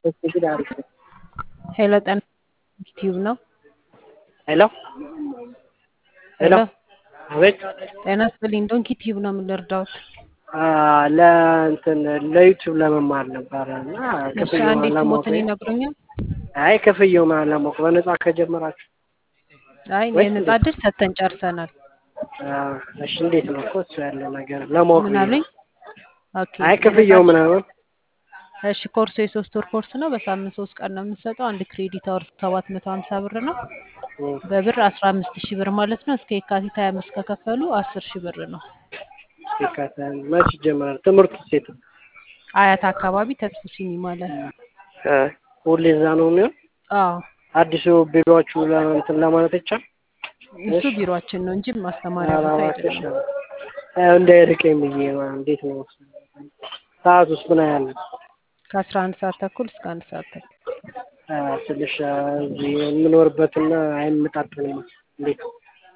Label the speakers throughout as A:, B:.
A: እንግዲህ አሪፍ ነው።
B: ሄሎ ጤና ዩቲዩብ ነው።
A: ሄሎ ሄሎ
B: ሄሎ
A: አቤት
B: ጤና ይስጥልኝ። ዶንኪ ቲዩብ ነው የምንረዳውት።
A: አ፣ ለእንትን ለዩቲዩብ ለመማር ነበረ እና
B: እሺ
A: ክፍያው
B: አንዴ
A: ለማወቅ
B: ስሞትን ይነግሩኛል?
A: አይ ክፍያው ማለት ለማወቅ በነፃ ከጀመራችሁ
B: አይ
A: ወይስ
B: የነጻ
A: እንዴት?
B: እድል ሰጥተን ጨርሰናል።
A: አ፣ እሺ እንዴት ነው እኮ እሱ ያለው ነገር ለማወቅ
B: ምን
A: ብዬ
B: አሉኝ?
A: ነው።
B: ኦኬ
A: አይ
B: የነጻ
A: ክፍያው
B: እድል
A: ምናምን
B: እሺ ኮርሱ የሶስት ወር ኮርስ ነው። በሳምንት ሶስት ቀን ነው የምንሰጠው። አንድ ክሬዲት አወር ሰባት መቶ ሀምሳ ብር ነው።
A: እም፣
B: በብር አስራ አምስት ሺህ ብር ማለት ነው። እስከ የካቲት ሀያ አምስት ከከፈሉ አስር ሺህ ብር ነው።
A: ይካተል መች ይጀምራል ትምህርቱ? ሴት
B: አያት አካባቢ ተስፉ ሲኒማ ላይ።
A: ሁሌ እዛ ነው የሚሆን።
B: አዎ
A: አዲሱ ቢሮዎቹ ለእንትን ለማለት ይቻል
B: እሱ ቢሮአችን ነው እንጂ ማስተማሪያ ቦታ
A: አላማክሽ
B: አይደለም።
A: እንዳይርቀኝ ብዬ ነው። እንዴት ነው ሰዓት ውስጥ ምን ያህል ነው?
B: ከአስራ አንድ ሰዓት ተኩል እስከ አንድ ሰዓት ተኩል
A: አ፣ ትንሽ አ፣ እዚህ የምኖርበትና አይመጣጠንም። እንዴት ነው?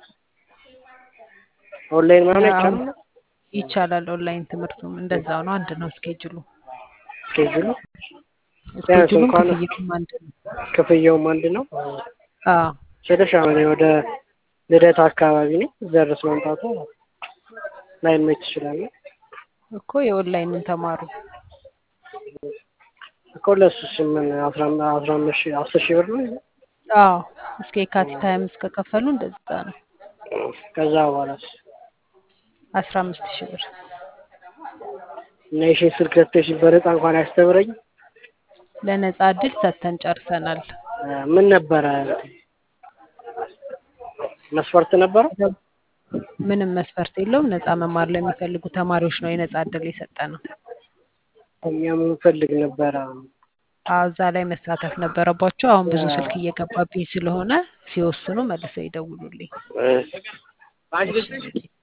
A: ኦንላይን ምናምን
B: አሁን
A: አይቻልም?
B: ይቻላል። ኦንላይን ትምህርቱም እንደዛው ነው። አንድ ነው ስኬጁሉ።
A: ስኬጁሉ ቢያንስ
B: ስኬጁሉም
A: እንኳን
B: ክፍያውም አንድ ነው።
A: ክፍያውም አንድ ነው።
B: አዎ
A: ትንሽ አሁን ወደ ልደት አካባቢ ነው እዛ ድረስ መምጣቱ ላይመች ይችላል።
B: እኮ የኦንላይንን ተማሩ።
A: እኮ ለእሱስ ምን አስራ አስራ አምስት ሺህ አስር ሺህ ብር ነው።
B: አዎ እስከ የካቲት ሀያ አምስት ከከፈሉ እንደዛ ነው።
A: ከዛ በኋላስ
B: አስራ አምስት ሺህ ብር
A: እና የሺህ ስልክ ሰጥተሽ በነፃ እንኳን አያስተምረኝ
B: ለነጻ እድል ሰጥተን ጨርሰናል።
A: ምን ነበረ መስፈርት ነበረው?
B: ምንም መስፈርት የለውም። ነጻ መማር ለሚፈልጉ ተማሪዎች ነው የነጻ እድል የሰጠ ነው።
A: እኛ የምንፈልግ ነበረ።
B: አዎ እዛ ላይ መሳተፍ ነበረባቸው። አሁን ብዙ ስልክ እየገባብኝ ስለሆነ ሲወስኑ መልሰው ይደውሉልኝ።
A: እ፣
B: እሺ